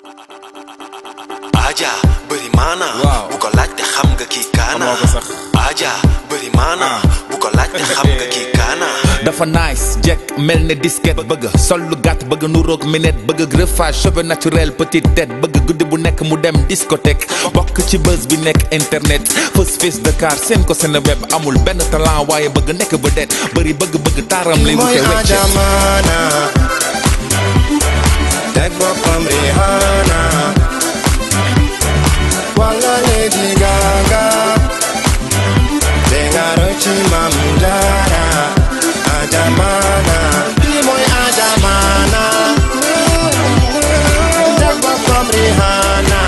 Aja bëri maana Waaw. bu ko laajte xam nga kii kaana Xamoo ko sax. Aja bëri maana Ah. bu ko laajte xam nga kii kaana dafa nice jekk mel ne disquette bëgg sol lu gàtt bëgg nu roog minette bëgg greffage cheveux naturel petite tête bëgg guddi bu nekk mu dem discothèque bokk ci buzz bi nekk internet fës fës Dakar seen ko seen web amul benn talent waaye bëgg nekk vedette bëri bëgg bëgg taaram lay mooy wute wecce ajamaana teg boppam Rihanna wala Lady Gaga te nga rëcc Mam Jara ajamaana lii mooy ajamaana teg boppam Rihanna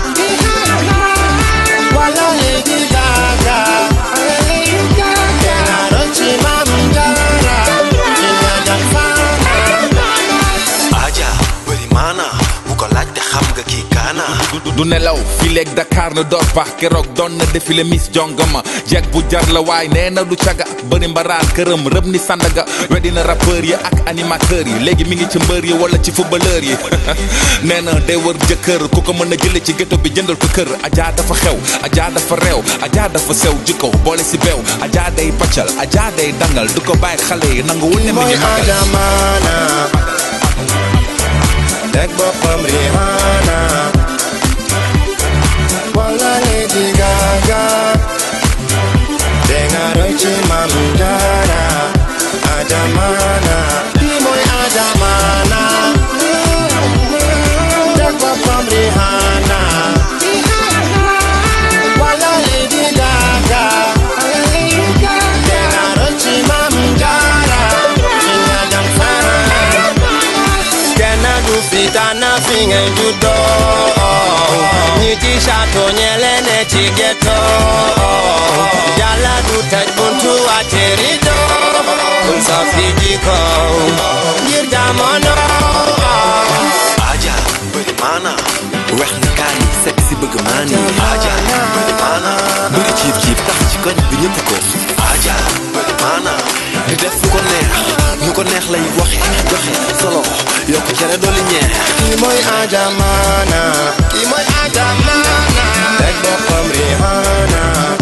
wala Lady Gaga te nga rëcc Mam Jara ci nga jàmfaana Aja bëri maana bu ko laajte xam nga kii kaana du du nelaw fii léeg Dakar na door baax keroog doon na défilé Miss Jongama jeeg bu jar la waay nee na du caga bëri mbaraan këram rëb ni Sandaga weddi na rappeurs yi ak animateurs yi léegi mi ngi ci mbër yi wala ci footballeur yi nee na day wër jëkkër ku ko mën a jële ci ghetto bi jëndal ko kër Adja dafa xew Adja dafa réew Adja dafa sew jikko boole si beew Adja day paccal Adja day dangal du ko bàyyi xale yi nanguwul ne mi mooy ngi magal ajamaana teg boppam Rihanna wala Lady Gaga te nga roy ci Mam Jara ajamaana lii mooy ajamaana teg boppam Rihanna wala Lady Gaga te nga roy ci Mam Jara ci nga jàmfaana kenn du fi tànn fi ngay juddoo ñi ci château ñele ne ci ghetto yàlla du tëj buntu wàcce rido kun sa fi jikko ngir jamono Aja bëri maana wex ni kaani sexy bëgg maani Aja bëri maana bëri ciib ciib tax ci koñ bi ñëpp ko Aja bëri maana di def fu ko neex ñu ko neex lay waxe joxe solo yokk cere dooli ñeex kii mooy ajamaana kii mooy ajamaana teg boppam Rihanna